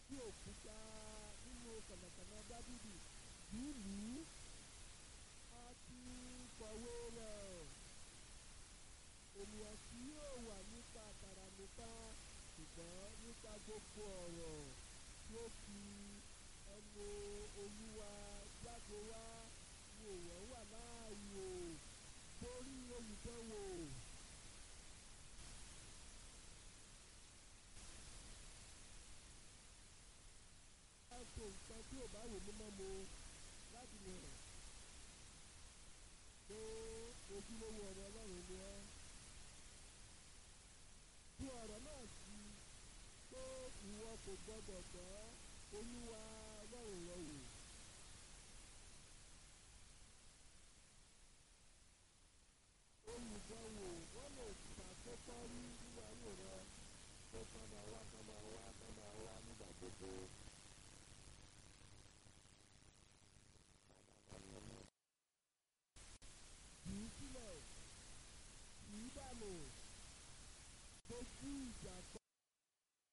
sí òkúta nínú kànàkànà dábìdì nílùú a ti kọ̀wé rẹ̀ ènìyàn tí yóò wà nípa àkàrà nìkan ṣùgbọ́n nípa gbogbo ọ̀rọ̀ tí ó fi ẹnu olúwa jáde wá ni èèyàn wà láàyò torí olùdánwò. a ṣe nǹkan tí ò bá wò mí mọ́ mo láti lè hàn pé ojúlówó ọ̀rọ̀ ọlọ́run ni ẹ́ tú ọ̀rọ̀ náà sí pé ìwọ kò gbọdọ̀ tọ́ olúwa ọlọ́run rẹ wò. olùdánwò wọ́n lè ṣàkókò rí nínú ayé rẹ pé kán máa wá kán máa wá kán máa wá nígbà gbogbo. kì í sílẹ̀ kì í dànù dojú ìjà kọ